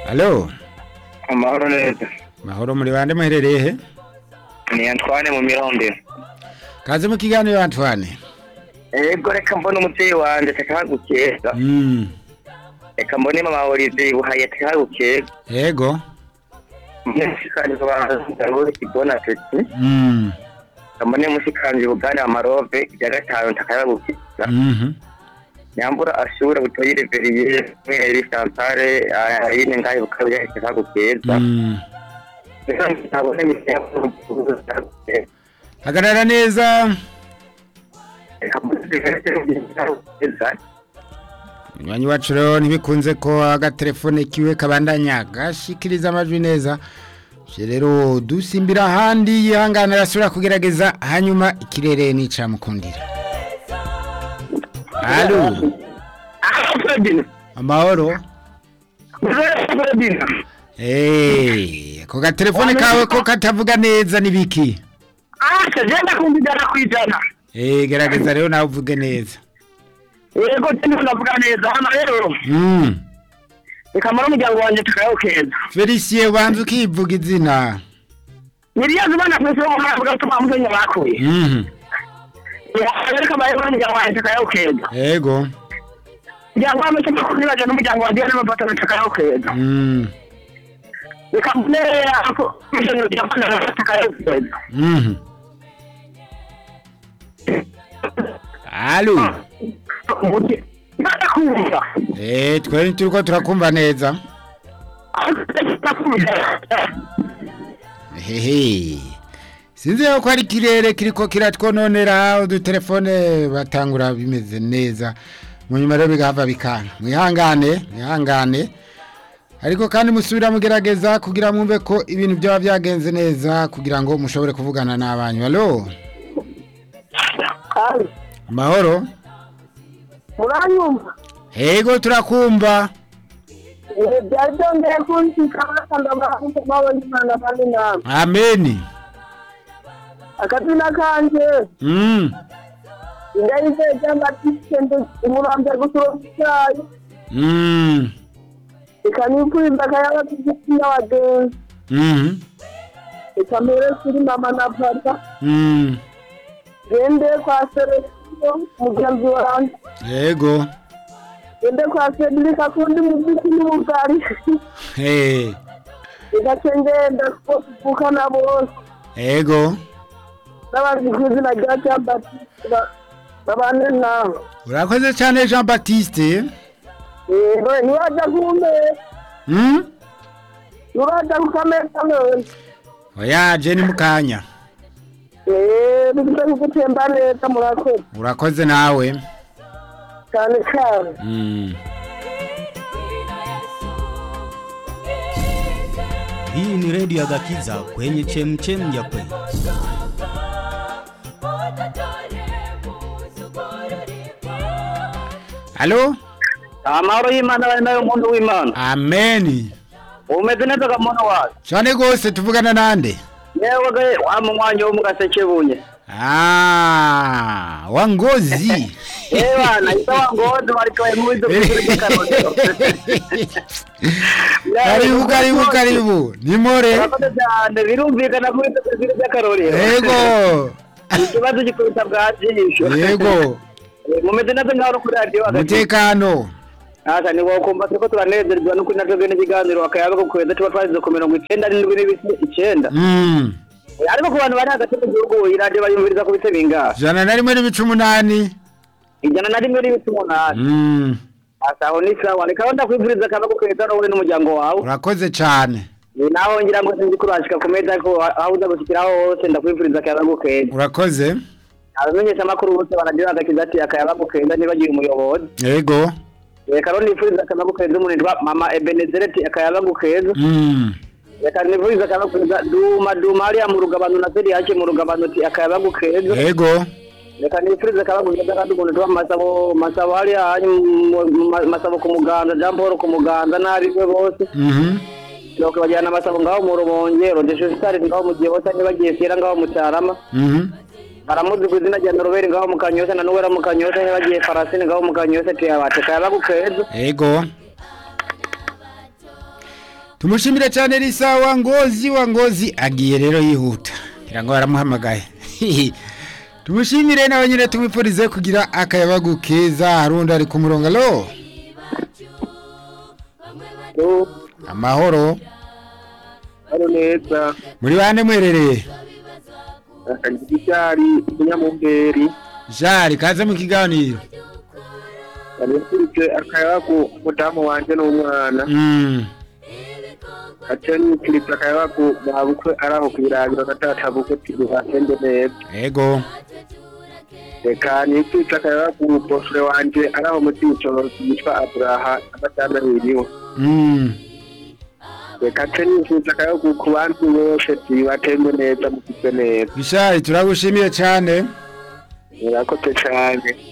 Halo, amahoro neza mahoro muri bande muherereye he? ni Antoine mu mironde Kaze mu kiganiro Antoine. ego reka mbone umuvyeyi wanje tekahagukeza Mm. reka mbone mama Olivier buhaye tekahagukeza Yego. mushikanje bahanze kibona tete Mm. mbone mushikanje bugana amarove ya gatanu takayagukeza Mhm. nyambura ashura butoyi reveriye mweri Santare ayine ngaye bukabya tekahagukeza Mm. reka ntabone imisemo Hagarara neza. reka mbone tekahagukeza Nywanyi wacu rero ntibikunze ko agatelefone kiwe kabandanya gashikiriza amajwi neza. Je rero dusimbira ahandi yihangana arasubira kugerageza hanyuma ikirere nica mukundira. Halo, amahoro. Eh, ko gatelefone kawe ko katavuga neza nibiki? Asa jenda kumbijana kwijana. Eh, gerageza rero nawe uvuge neza. Yego tini unavuga neza hano rero. Mm. Ikamara umuryango wanje tukayokeza. Felicien banza ukivuga izina. Niriya zibana kwese wo mwavuga tuma muzenye bakuye. Mhm. Ya kama yego umuryango wanje tukayokeza. Ego. Umuryango wanje tumakuribaje n'umuryango wanje n'amapata tukayokeza. Mm. Ikamune ako muzenye byafana tukayokeza. Mhm. Halo. Umuti. Nada kumva. Eh, twari turiko turakumva neza. Hehe. Sinzi ko ari kirere kiriko kiratwononera udutelefone batangura bimeze neza. Mu nyuma rero bigahava bikanga. Mwihangane, mwihangane. Ariko kandi musubira mugerageza kugira mwumve ko ibintu byaba byagenze neza kugira ngo mushobore kuvugana n'abanyu. Halo. Mahoro. Muranyumva? Ego turakumva. Eh, byari byongeye kunshika kandi abantu babonye Imana kandi namwe. Amen. Akazina kanje Mm. ingaize cyangwa tisende umurambe gusura icyayi Mm. ikanipfuza akayaba kigitsina wagenzi Mhm. ikamere kuri mama na papa Mm. gende kwa Selesio mugenzi wanjye Ego. gende kwa Cedric akundi muziki n'ubugari Hey. igace ngenda kuvukana bose Ego. n'abazi ku izina rya Jean Baptiste ba- babane nawe Urakoze cyane Jean Baptiste. yego ntiwajya kumeza Mm? ntiwajya ku kameza none Oya je ni mukanya. eee bifite kugutemba neza murakoze Urakoze nawe. cyane cyane Mm. Hii ni redio ya Gakiza kwenye chemchem ya kweli. Halo? Amahoro y'Imana bari nayo muntu w'Imana. Amen. Umeze neza ga muntu wacu. Cyane gose tuvugana nande? Yewe ga wa mu mwanya wo mu gaseke bunye. Ah, wangozi. Eh bana isawa ngozi bari kwa mu bizo kuri karondo. Karibu karibu karibu. Ni more. Urakoze cyane birumvikana muri bizo kuri by'akarorero. Ego. Ikibazo gikubita bwa jisho. Yego. Mumeze neza ngaho kuri radio hagati. Mutekano. Asa ni wo kumva turiko turanezerwa no kuri natwe bene ikiganiro akayaba ko kweza tuba twazize ku mirongo icenda n'indwi n'ibisi icenda. Mm. Ariko ku bantu bari hagati mu gihugu iyi radio bayumviriza ku bice bingahe? Jana na rimwe n'ibice umunani. Ijana na rimwe n'ibice umunani. Mm. Asa aho ni sawa reka wenda kwivuriza akaba ko kweza wowe n'umuryango wawe. Urakoze cyane. Ni naho ngira ngo sinzi kurashika ku meza ko aho uza gushikiraho hose ndakwivuriza akaba ko kweza. Urakoze. Abamenyesha amakuru bose baragira agakiza ati akaba ko kweza nibagiye umuyobozi. Yego. Reka rero nifuriza akaba ko kweza umuntu yitwa Mama Ebenezereti akaba ko kweza. Mm. reka nivuriza akaba kweza duma duma hariya mu rugabano na seri yake mu rugabano ti akaba gukeza Yego. reka nifuriza akaba kweza kandi umuntu tuba masabo masabo hariya hanyu mu- mu- masabo ku muganda Jean Paul ku muganda n'abiwe bose Mhm. nuko bajyana amasabo ngaho mu rubonge rodesho sitari ngaho mu gihe bose ntibagiye sera ngaho mu cyarama Mhm. baramuzi ku izina rya noroberi ngaho mu kanyosha na nuwera mu kanyosha ntibagiye farasini ngaho mu kanyosha tiyabate kayaba gukeza Yego. tumushimire cyane risa wa ngozi wa ngozi agiye rero yihuta ngira ngo baramuhamagaye tumushimire nawe nyine tumwifurize kugira akayabagu keza harundi ari ku murongo alo amahoro hano neza muri bande mwerereye akagira icyari umunyamumberi jari kaze mu kiganiro nifurije akayabagu umudamu wanjye n'umwana Mm, aca nifurije akayabagu babukwe ari aho kwirabira gatatabuke tugahende neza ego reka nifurije akayabagu bosore wanje ari aho mu cyicoro yitwa aburaha agatandabiriwe Mm, reka aca nifurije akayabagu ku bantu bose batembe neza mufite neza bishari turagushimiye cyane murakoze cyane